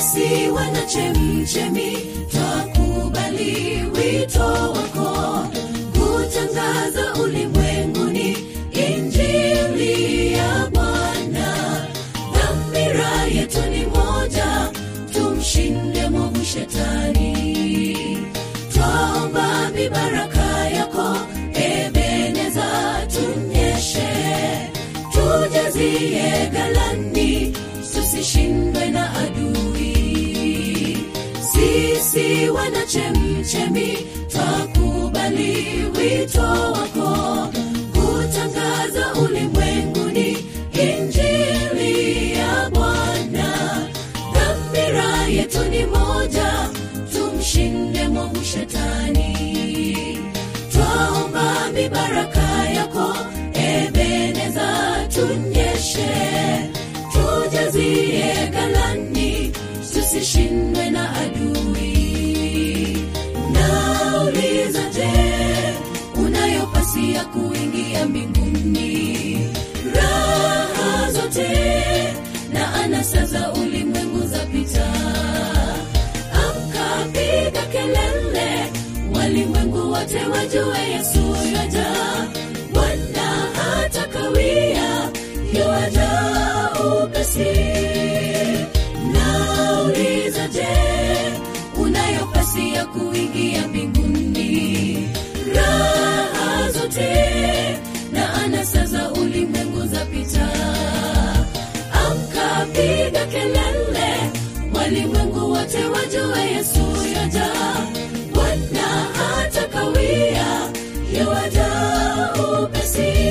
sisi wana chemchemi twakubali wito wako kutangaza ulimwenguni injili ya bwana dhamira yetu ni moja tumshinde mwovu shetani twaomba mibaraka yako ebeneza tunyeshe tujazie galani tusishindwe na adui sisi wana chemchemi twakubali wito wako kutangaza ulimwenguni injili ya bwana dhamira yetu ni moja tumshinde mwovu shetani twaomba mibaraka yako ebeneza tunyeshe tujazie galani tusishindwe na adui nauliza je unayopasia kuingia mbinguni raha zote na anasa za ulimwengu za pita amkapiga kelele walimwengu wote wajue yesu yaja bwana hata kawia yuaja upesi nauliza je unayopasia kuingia mbinguni raha zote na anasa za ulimwengu za pita amkapiga kelele walimwengu wote wajue yesu yaja bwana hata kawia yuaja upesi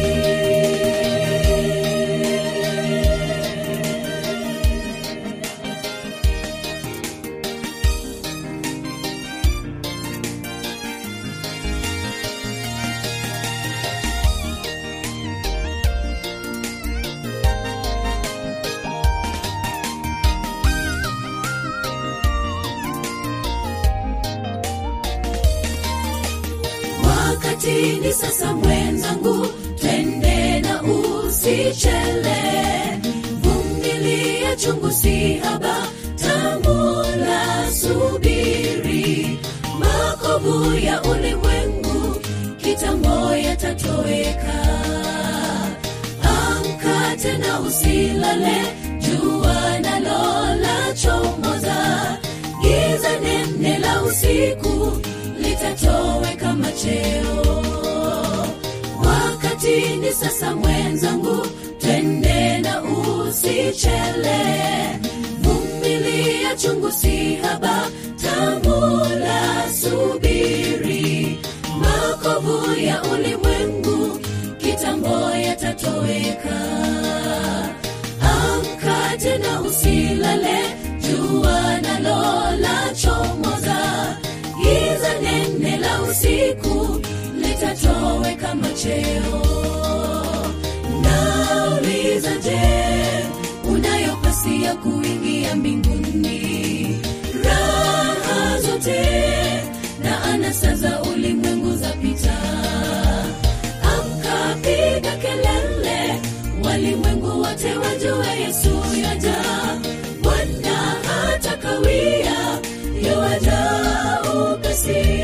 wakati ni sasa mwenzangu twende na usichele vumilia chungu si haba tambula subiri makovu ya ulimwengu kitambo yatatoweka amka tena usilale jua nalo la chomoza giza nene la usiku litatoweka macheo wakati ni sasa mwenzangu twende na usichele vumilia chungu si haba tambula subiri makovu ya ulimwengu kitambo yatatoweka amka tena usilale jua nalo la chomoza giza nene la usiku litatoweka macheo nauliza je unayopasia kuingia mbinguni raha zote na anasa za ulimwengu za pita amkapiga kelele walimwengu wote wajue yesu yaja bwana hata kawia yuaja upesi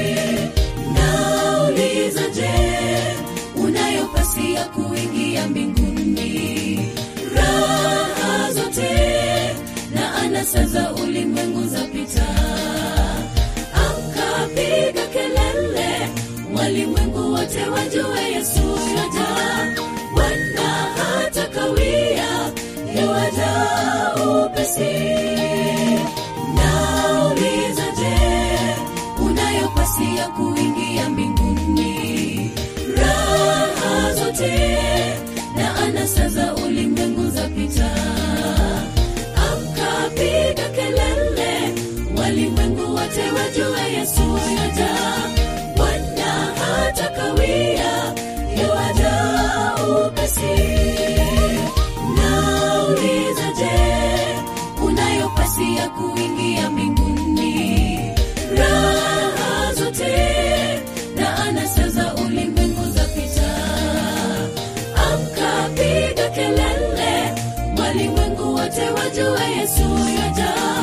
nauliza je unayopasia kuingia mbinguni raha zote na anasa za ulimwengu za pita amkapiga kelele walimwengu wote wajue yesu yaja bwana hata kawia yuaja upesi nauliza je unayopasia kuingia mbinguni raha zote na anasa za ulimwengu za pita amkapiga kelele walimwengu wote wajue yesu yaja bwana hata kawia yuaja upesi nauliza je unayopasia kuingia mbinguni raha zote na anasa za ulimwengu za pita amkapiga kelele walimwengu wote wajue yesu yaja